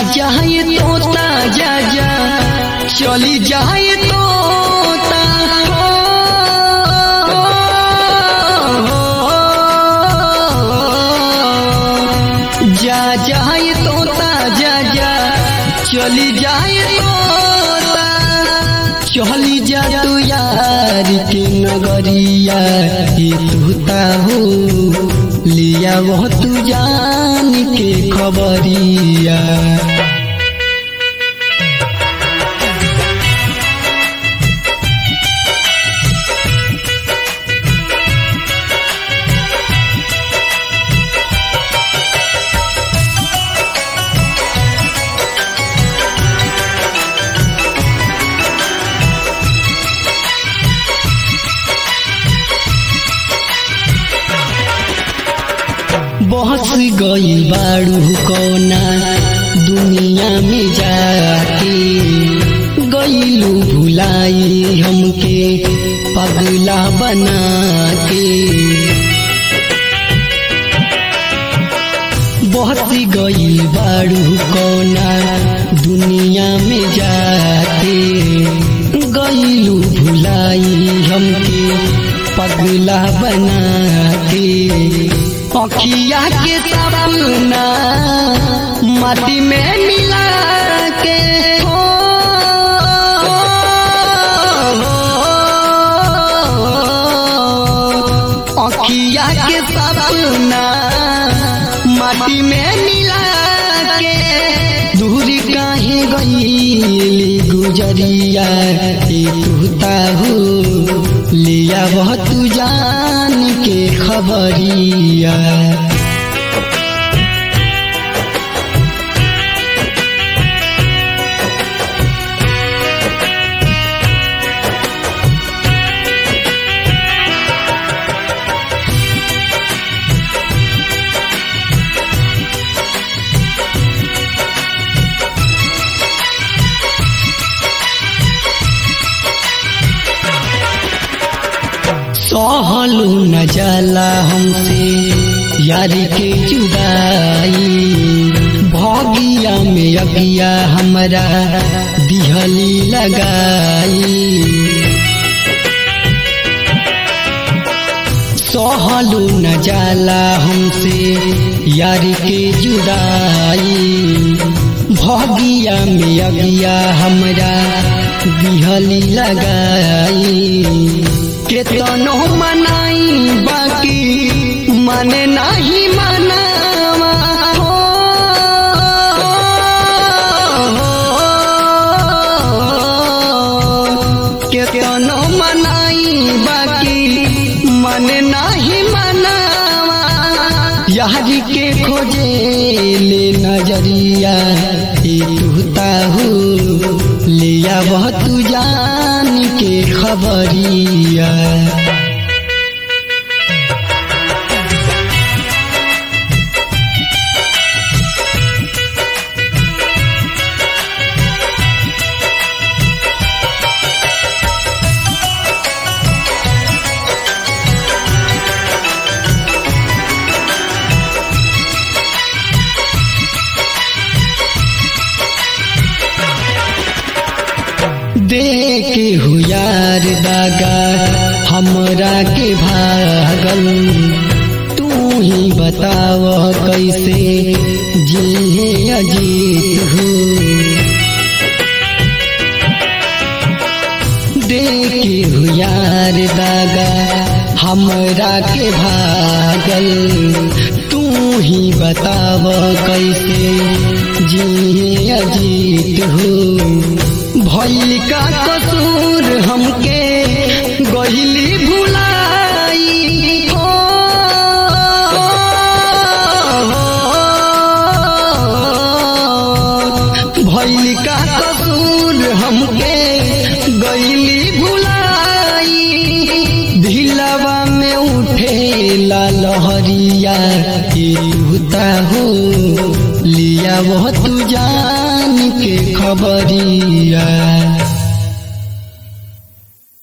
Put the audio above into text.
जाए तोता जा जा चली जाए तोता जा जाए तोता जा जा चली जाए तोता चली जा तू यार के नगरिया ये तूता हो लिया वो तू जान के खबरिया बहस गई बाड़ू कौना दुनिया में जाके गईलू भुलाई हमके पगला बना के बहस गई बाड़ू कौना दुनिया में जाके गईलू भुलाई हमके पगला बना के अखिया के सपना माटी में मिला के हो अखिया के सपना माटी में मिला के दूरी काहे गई गुजरिया तूता हो लिया वह तू जान के खबरिया सहलू न जाला हमसे यारी के जुदाई भगिया में अगिया हमरा दिहली लगाई सहलू न जाला हमसे यारी के जुदाई भगिया में अगिया हमरा दिहली लगाई केतनो मनाई बाकी माने नहीं मनावा हो केतनो मनाई बाकी माने नहीं मनावा यार के खोजे ले नजरिया तूता हो लिया वह तू जान के खबरिया देखे हो यार दागा हमरा के भागल तू ही बताव कैसे जिहे अजीत हो देखे हो यार दागा हमरा के भागल तू ही बताव कैसे जिहे अजीत हो भैल का कसूर हमके गहिली भुलाई हो भैल का कसूर हमके गहिली भुलाई ढिलवा में उठे ला लहरिया तूता हो लिया वो तू जान के खबरिया